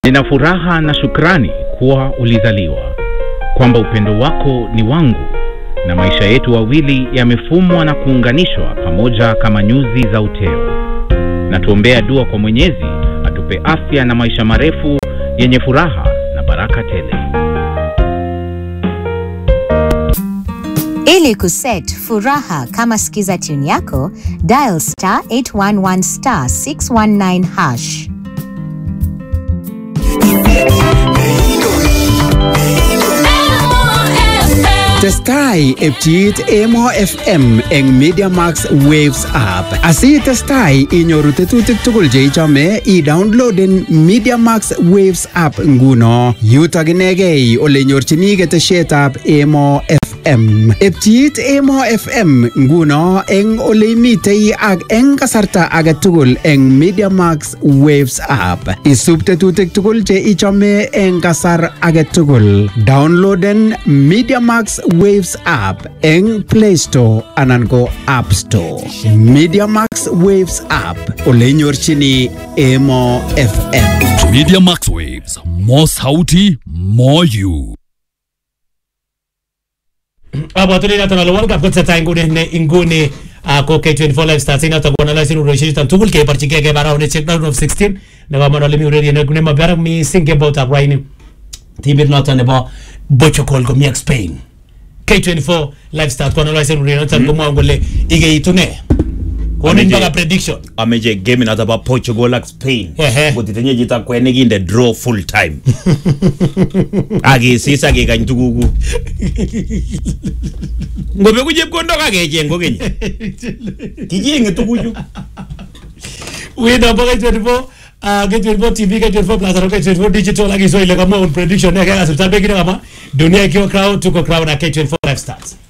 Nina furaha na shukrani kuwa ulizaliwa, kwamba upendo wako ni wangu na maisha yetu wawili yamefumwa na kuunganishwa pamoja kama nyuzi za uteo. Na tuombea dua kwa Mwenyezi atupe afya na maisha marefu yenye furaha na baraka tele. Ili kuset furaha kama skiza tune yako, dial star 811 star 619 hash. Testai epchiit Emo FM eng Media Max Waves app. Asi testai inyoru tetutik tugul che ichome, i-downloaden Media Max Waves app nguno. Yutok inegei ole nyorchini ketesietab Emo FM. Epchiit Emo FM nguno eng ole imitei ak eng kasarta age tugul eng Media Max Waves app. Isub tetutik tugul che ichome eng kasar age tugul. Downloaden Media Max Waves app eng Play Store anan ko App Store. Media Max Waves app ole nyorchini Emo FM. Media Max Waves, more sauti, more you. abwatuni noton ale World Cup kotesetai nguni ne inguni ah, ko K24 live stars inoton koanalisen urerioshek tugul keborchingei keba raundishek round of 16 nekomon ole mi ureriet nemo barak mising keboutab raini timit noton nebo Portugal komi ak Spain K24 live stars koanalisen urerionoton komwoun kole ikeitu ne konin Ameche- mpaka prediction ameche game noto bo Portugal ak Spain Ehe. kotitinye chito kwenik kinde draw full time akisis akikany tuguku ngobeku chepkondok akecheng kokeny kichenge tuguchu winner bo K24 ah, K24 TV K24 Plus na K24 digital akiso ile kama un prediction yake asiptal pekine kama dunia ikiwa crowd tuko crowd na K24 live stars